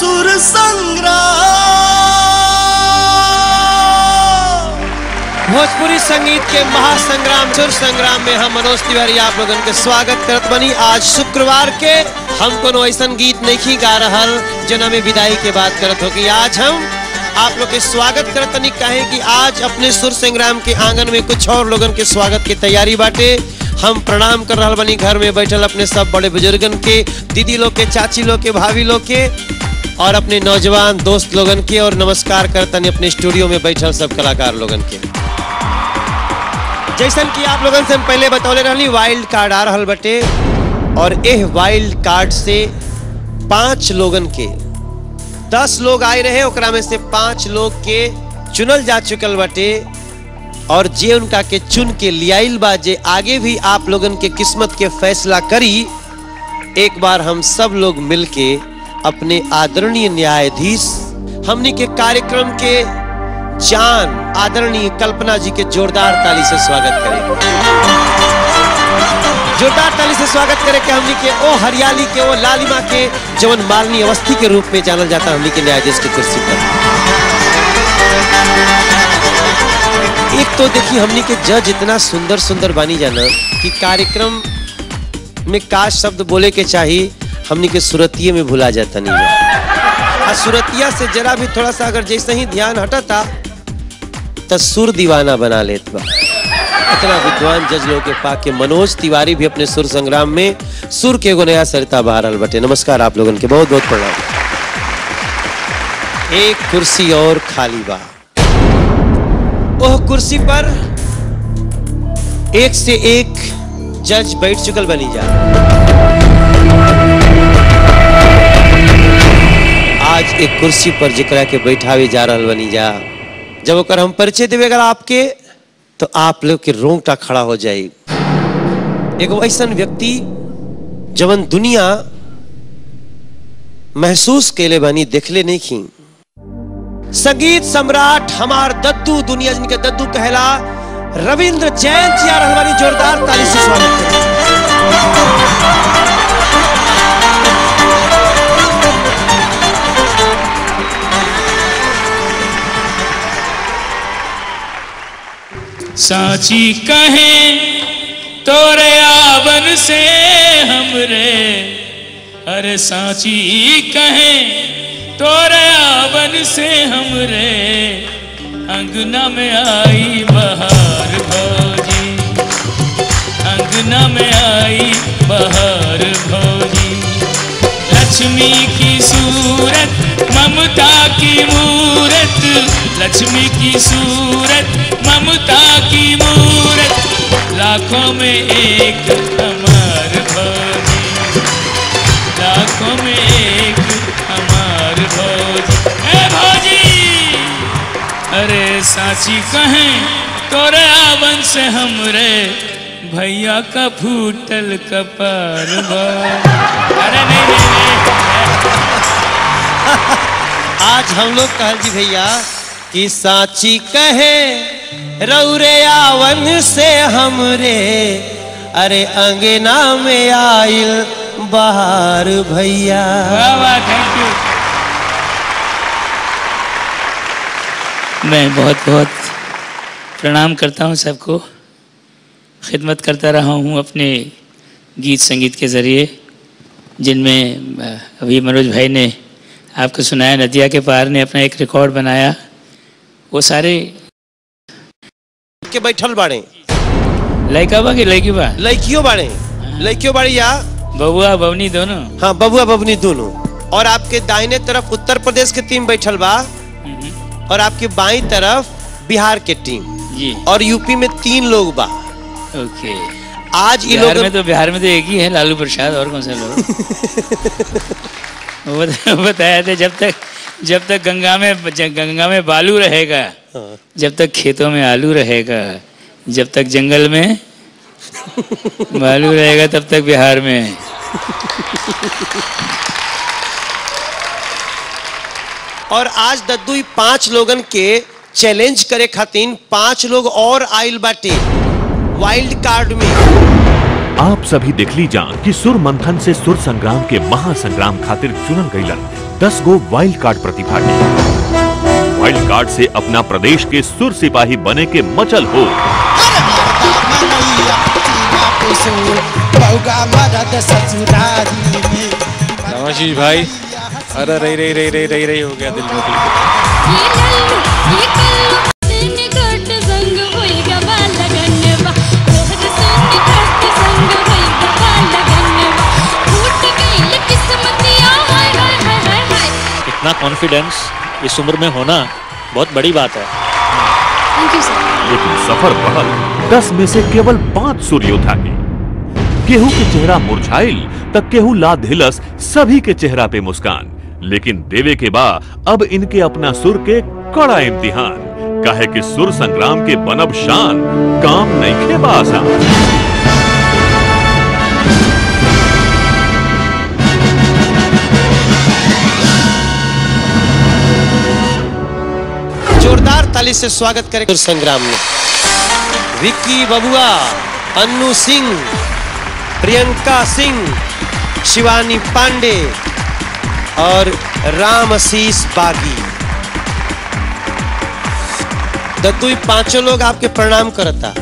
सुर संग्राम भोजपुरी संगीत के महासंग्राम सुर संग्राम में हम मनोज तिवारी आप लोगन के स्वागत करत बनी आज शुक्रवार के हम कोनो ऐसा गीत नहीं गा रहल जना में विदाई के बात करत हो कि आज हम आप लोग के स्वागत करत तनी काहे कि आज अपने सुर संग्राम के आंगन में कुछ और लोगन के स्वागत की तैयारी बाटे हम प्रणाम कर रहल बनी घर में बैठल अपने सब बड़े बुजुर्गन के दीदी लोग के चाची लोग के भाभी लोग के और अपने नौजवान दोस्त लोगन के और नमस्कार करतनी अपने स्टूडियो में बैठल सब कलाकार लोगन के जैसन कि आप लोगन से हम पहले बतौले रहली वाइल्ड कार्ड आ रहल बटे और एह वाइल्ड कार्ड से पांच लोगन के दस लोग आए रहे ओकरा में से पांच लोग के चुनल जा चुकल बटे और जे उनका के चुन के लियाइल बा जे आगे भी आप लोगन के किस्मत के फैसला करी एक बार हम सब लोग मिलके अपने आदरणीय न्यायाधीश हमनी के कार्यक्रम के जान आदरणीय कल्पना जी के जोरदार ताली से स्वागत करेंगे जोरदार ताली से स्वागत करे के हमनी के ओ हरियाली के ओ लालिमा के जवन मालनी अवस्थी के रूप में जानल जाता हमनी के न्यायाधीश की कुर्सी पर एक तो देखिए हमनी के जज इतना सुंदर सुंदर बानी जाना कि कार्यक्रम में का शब्द बोले के चाहिए हमनी के सुरतिये में भुला जाता नहीं जा आ सुरतिया से जरा भी थोड़ा सा अगर जैसे ही ध्यान हटता तो सुर दीवाना बना लेत बा इतना विद्वान जज लोग के पाक के मनोज तिवारी भी अपने सुर संग्राम में सुर के एगो नया सरिता बहारल बटे नमस्कार आप लोगन के बहुत बहुत प्रणाम एक कुर्सी और खाली बा ओह कुर्सी पर एक से एक जज बैठ चुकल बनी जा आज एक कुर्सी पर जिकरा के बैठावे जा रहल बनी जा जब ओकर हम परिचय देवे अगर आपके तो आप लोग के रोंगटा खड़ा हो जाए एगो ऐसा व्यक्ति जवन दुनिया महसूस केले बनी देखले नहीं खी संगीत सम्राट हमार दद्दू दुनिया जिनके दद्दू कहला रविंद्र जैन जी आ रहल बानी जोरदार ताली से स्वागत करें साची कहे तोरे आवन से हमरे अरे साची कहे तोरे आवन से हमरे अंगना में आई बहार भौजी अंगना में आई बहार भौजी लक्ष्मी की सूरत ममता की मूरत लक्ष्मी की सूरत ममता की मूरत लाखों में एक हमार भौजी लाखों में एक हमार भौजी ए भौजी अरे साची कहें तोरे आवन से हमरे भैया का फूटल कपार बा अरे नहीं नहीं नहीं आज हम लोग कहल जी भैया कि साची कहे रौरे आवन से हमरे अरे अंगना में आइल बहार भैया वाह वाह थैंक यू मैं बहुत बहुत प्रणाम करता हूँ सबको खिदमत करता रहा हूँ अपने गीत संगीत के ज़रिए जिनमें अ, अभी मनोज भाई ने आपको सुनाया नदिया के पार ने अपना एक रिकॉर्ड बनाया वो सारे के बैठल बाड़े लड़का बा कि लड़की बा लड़कियों बाड़े लड़कियों बाड़ी या बबुआ बवनी दोनों हाँ बबुआ बबनी दोनों और आपके दाहिने तरफ उत्तर प्रदेश के टीम बैठल बा हम्म, और आपके बाईं तरफ बिहार के टीम जी और यूपी में तीन लोग बा ओके आज ये बिहार लोग में तो बिहार में तो एक ही है लालू प्रसाद और कौन सा लोग वो बता- बताया था जब तक जब तक गंगा में ज- गंगा में बालू रहेगा हाँ। जब तक खेतों में आलू रहेगा जब तक जंगल में बालू रहेगा तब तक बिहार में और आज दद्दू पांच लोगन के चैलेंज करे खातिर पांच लोग और आइल बाटे वाइल्ड कार्ड में आप सभी देख लीजा कि सुर मंथन से सुर संग्राम के महासंग्राम खातिर चुनल गईलन 10 गो वाइल्ड कार्ड प्रतिभागी वाइल्ड कार्ड से अपना प्रदेश के सुर सिपाही बने के मचल हो नमस्कार भाई अरे रही रही रही रही रही रही हो गया दिल में दिल इतना कॉन्फिडेंस इस उम्र में होना बहुत बड़ी बात है लेकिन सफर बढ़ल दस में से केवल पांच सुर योद्धा के केहू के चेहरा मुरझाइल तक केहू ला धिलस सभी के चेहरा पे मुस्कान लेकिन देवे के बा अब इनके अपना सुर के कड़ा इम्तिहान काहे कि सुर संग्राम के बनब शान काम नहीं खे आसान जोरदार ताली से स्वागत करें संग्राम में विक्की बबुआ अन्नू सिंह प्रियंका सिंह शिवानी पांडे और राम आशीष बागी दद्दू ये पांचों लोग आपके प्रणाम करता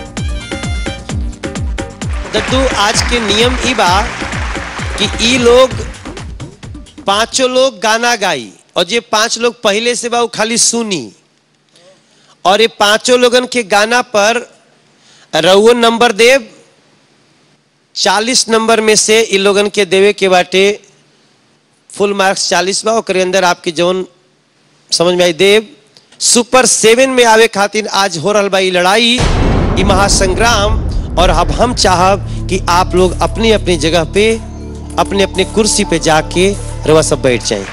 दद्दू आज के नियम ई बा कि ई लोग पांचों लोग गाना गाई और ये पांच लोग पहले से बा वो खाली सुनी और ये पांचों लोगन के गाना पर रउओ नंबर देव चालीस नंबर में से इन लोगन के देवे के बाटे फुल मार्क्स चालीस बा ओकरे अंदर आपके जौन समझ में आई देव सुपर सेवन में आवे खातिर आज हो रहा बा ई लड़ाई ई महासंग्राम और अब हम चाहब कि आप लोग अपनी अपनी जगह पे अपने अपने कुर्सी पे जाके रवा सब बैठ जाएं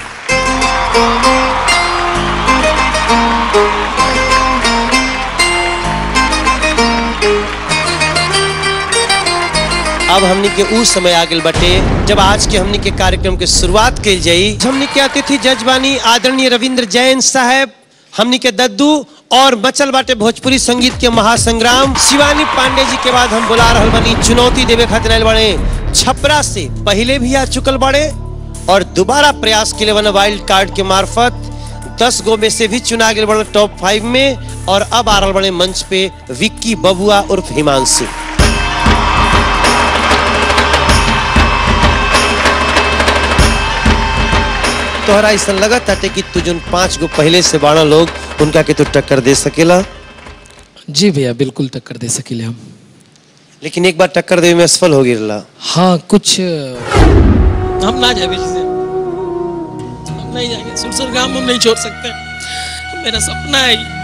अब हमनी के उ समय आ गल बटे जब आज के हमनी के कार्यक्रम के शुरुआत कल जाई हमनी के अतिथि जजबानी आदरणीय रविंद्र जैन साहब हमनी के दद्दू और बचल बाटे भोजपुरी संगीत के महासंग्राम शिवानी पांडे जी के बाद हम बुला रहल बनी चुनौती देवे खातिर आयल बड़े छपरा से पहले भी आ चुकल बड़े और दोबारा प्रयास के लिए बना वाइल्ड कार्ड के मार्फत दस गो में से भी चुना गए बड़े टॉप फाइव में और अब आ रहल बड़े मंच पे विक्की बबुआ उर्फ हिमांशु तोहरा ऐसा लगत ताटे कि तू जोन पांच गो पहले से बारह लोग उनका के तू टक्कर दे सकेला जी भैया बिल्कुल टक्कर दे सकीले हम लेकिन एक बार टक्कर देवे में असफल हो गिरला हाँ कुछ हम ना जाए से हम नहीं जाएंगे सुरसर गांव हम नहीं छोड़ सकते मेरा सपना है ये।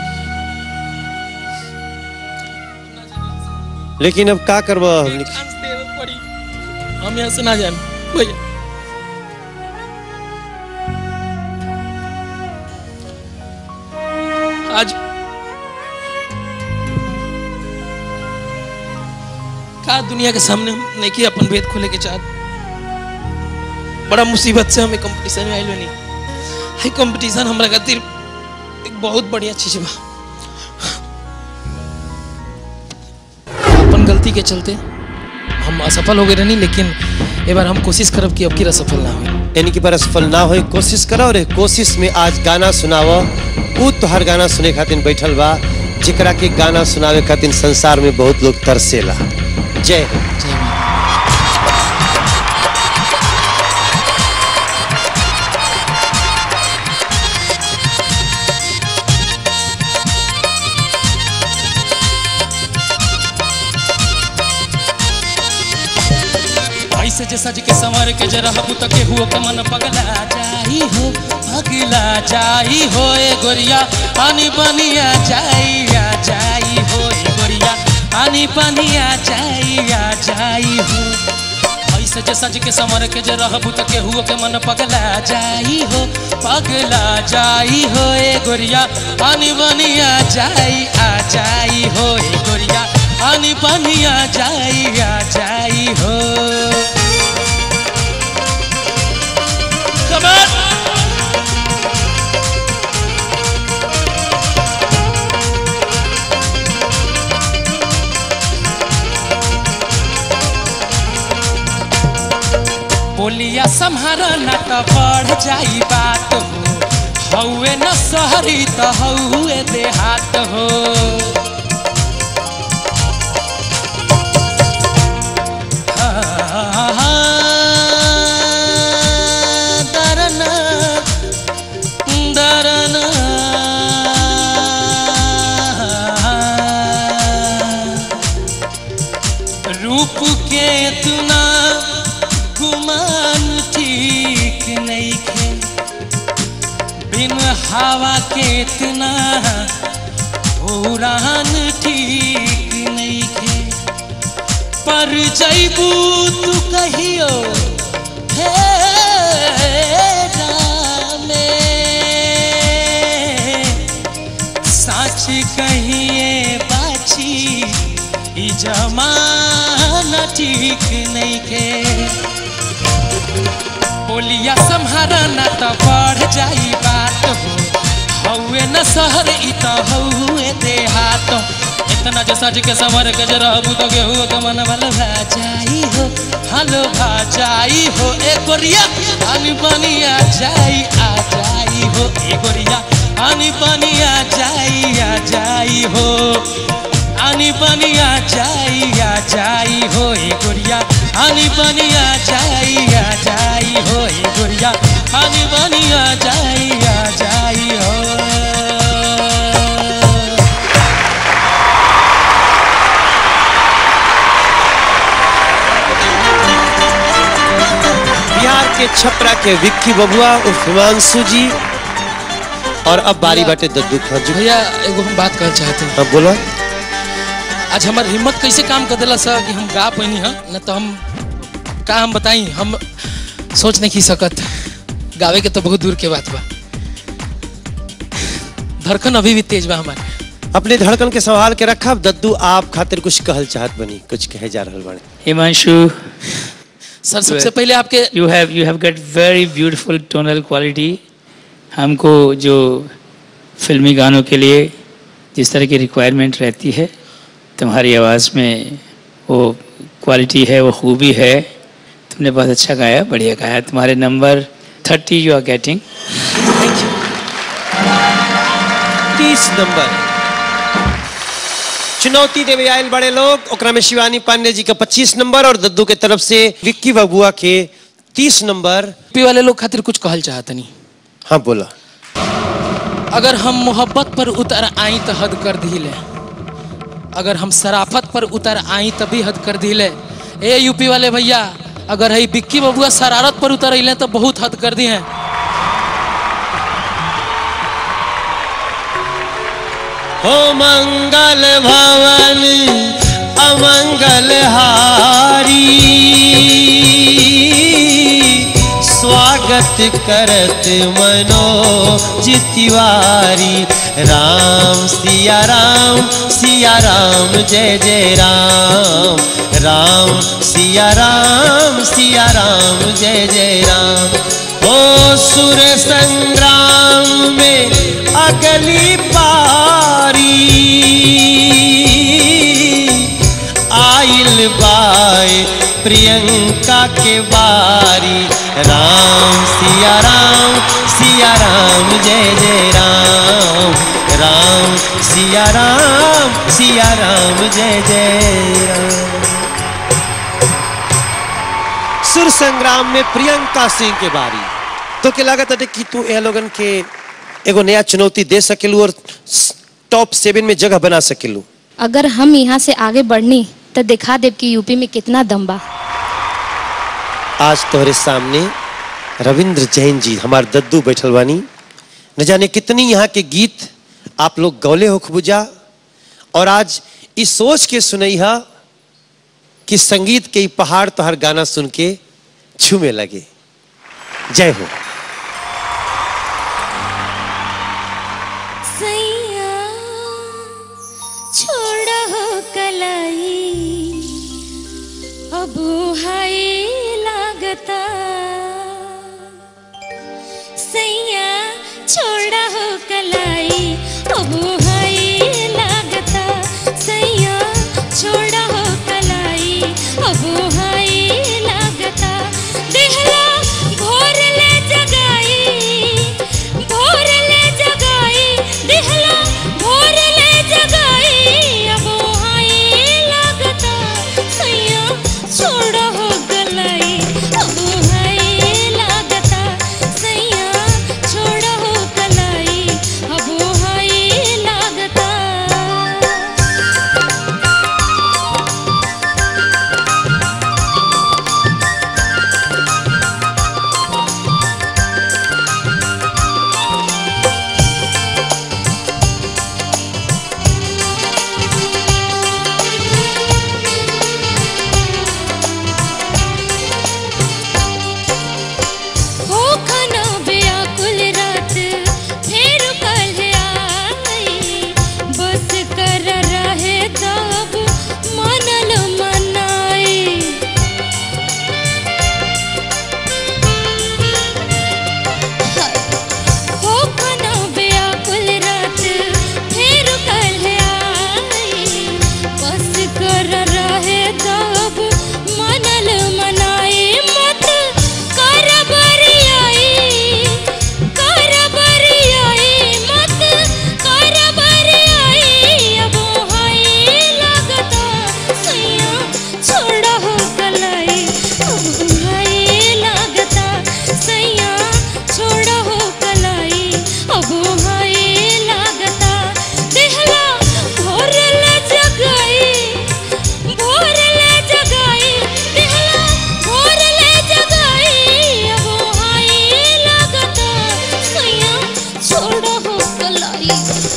लेकिन अब का करबा हमनी के? चांस देवे पड़ी हम यहाँ से ना जाए भैया आज का दुनिया के सामने हम नहीं किया अपन भेद खोले के चाहत बड़ा मुसीबत से हमें कंपटीशन में आइल बनी हाई कंपटीशन हमरा खातिर एक बहुत बढ़िया चीज बा अपन गलती के चलते हम असफल हो गए रहनी लेकिन ए बार हम कोशिश करब कि अब की असफल ना हो यानी कि पर असफल ना होए कोशिश करो और ए कोशिश में आज गाना सुनाव ऊ तोहर गाना सुने खातिर बैठल बा जेकरा के गाना सुनावे खातिर संसार में बहुत लोग तरसेला जय हो। जय माता ऐसे जे सज के संवर के जरा हबू तक के हुओ के मन पगला जाई हो पगला जाई हो ए गोरिया पानी बनिया जाई आ जाई हो ए गोरिया पानी बनिया जाई आ जाई हो ऐसे जे सज के संवर के जरा हबू तक के हुओ के मन पगला जाई हो पगला जाई हो ए गोरिया पानी बनिया जाई आ जाई हो ए गोरिया पानी बनिया जाई आ जाई हो Come on! बोलिया सब संहारा ना तो बढ़ जाई बात हो हौवे न सहरी तो हौवे देहात हो दरना दरना रूप के तुना गुमान ठीक नहीं खे बिन हवा के इतना उड़ान ठीक नहीं खे पर जैबू तू कहियो फेरा में सच कहिए बाची ई जमाना ठीक नहीं के बोलिया संहारा ना तो बढ़ जाई बात हो हौवे न शहर ई तो हौवे देहात इतना जो सज के समर के जरा तो गेहूं के मन भल भा जाई हो हलो भा जाई हो ए गोरिया पानी पानी आ जाई आ जाई हो ए गोरिया पानी पानी आ जाई आ जाई हो आनी पानी आ जाई आ जाई हो ए गोरिया आनी पानी आ जाई आ जाई हो ए गोरिया आनी पानी आ जाई आ जाई हो बिहार के छपरा के विक्की बबुआ उर्फ हिमांशु जी और अब बारी बाटे दद्दू खान जी भैया एगो हम बात कहना चाहते हैं अब बोला आज हमार हिम्मत कैसे काम कर दिला सर कि हम गा पैनी है न तो हम का हम बताई हम सोच नहीं की सकत गावे के तो बहुत दूर के बात बा धड़कन अभी भी तेज बा हमारे अपने धड़कन के संभाल के रखा अब दद्दू आप खातिर कुछ कहल चाहत बनी कुछ कहे जा रहल बाड़े हिमांशु सर सबसे पहले आपके you have you have get very beautiful tonal quality हमको जो फिल्मी गानों के लिए जिस तरह की रिक्वायरमेंट रहती है तुम्हारी आवाज़ में वो क्वालिटी है वो खूबी है तुमने बहुत अच्छा गाया बढ़िया गाया तुम्हारे number thirty you are getting तीस नंबर चुनौती देवे आयल बड़े लोग ओकरा में शिवानी पांडे जी का 25 नंबर और दद्दू के तरफ से विक्की बबुआ के 30 नंबर पी वाले लोग खातिर कुछ कहल चाहत नहीं हाँ बोला अगर हम मोहब्बत पर उतर आई तो हद कर दिले अगर हम शराफत पर उतर आई तभी हद कर दिले ए यूपी वाले भैया अगर है बिक्की बबुआ शरारत पर उतर अले तो बहुत हद कर दी हैं हो मंगल भवन अमंगल हारी स्वागत करत मनो जितिवारी राम सिया राम सिया राम जय जय राम राम सिया राम सिया राम जय जय राम ओ सुर संग्राम में अगली पारी आइल बाय प्रियंका के बारी राम सिया राम सिया राम जय जय राम राम सिया राम सिया राम जय जय राम सुर संग्राम में प्रियंका सिंह के बारी तो के लागत है कि तू ए लोगन के एगो नया चुनौती दे सकेलू और टॉप सेवन में जगह बना सकेलू अगर हम यहाँ से आगे बढ़नी तो दिखा देव कि यूपी में कितना दम बा आज तोहरे सामने रविंद्र जैन जी हमार दद्दू बैठल बानी न जाने कितनी यहाँ के गीत आप लोग गौले हो खबुजा और आज इस सोच के सुनैहा कि संगीत के ई पहाड़ तोहर गाना सुन के झूमे लगे जय हो सैया छोड़ा हो कलाई अब हाय लागता सैया छोड़ा हो कलाई अब हाय लागता सैया छोड़ा हो कलाई अब हाय लागता देहला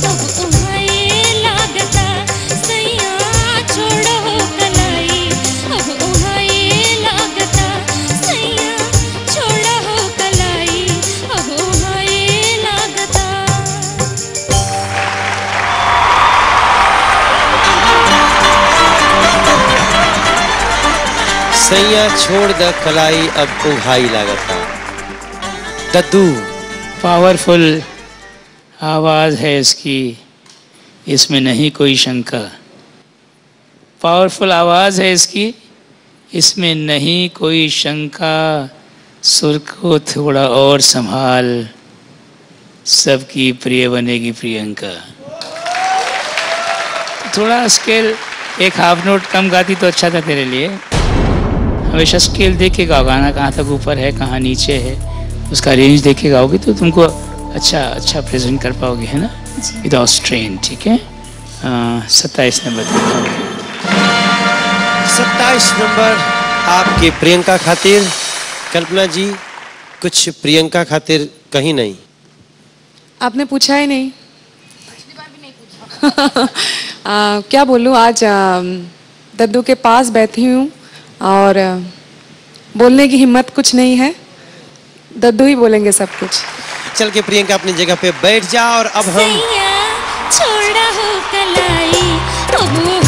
अब उहाए लागता सैया छोड़ा हो कलाई अब उहाए लागता सैया छोड़ा हो कलाई अब उहाए लागता सैया छोड़ द कलाई अब उघाई लागता दद्दू पावरफुल आवाज़ है इसकी इसमें नहीं कोई शंका पावरफुल आवाज़ है इसकी इसमें नहीं कोई शंका सुर को थोड़ा और संभाल सबकी प्रिय बनेगी प्रियंका थोड़ा स्केल एक हाफ नोट कम गाती तो अच्छा था तेरे लिए हमेशा स्केल देख के गाओ गाना कहाँ तक ऊपर है कहाँ नीचे है उसका रेंज देख के गाओगे तो तुमको अच्छा अच्छा प्रेजेंट कर पाओगे है ना विदाउट स्ट्रेन ठीक है सत्ताईस नंबर सत्ताईस नंबर आपके प्रियंका खातिर कल्पना जी कुछ प्रियंका खातिर कहीं नहीं आपने पूछा ही नहीं आ, क्या बोलूँ आज आ, दद्दू के पास बैठी हूँ और आ, बोलने की हिम्मत कुछ नहीं है दद्दू ही बोलेंगे सब कुछ चल के प्रियंका अपनी जगह पे बैठ जा और अब हम सैया छोड़ा हो कलाई अब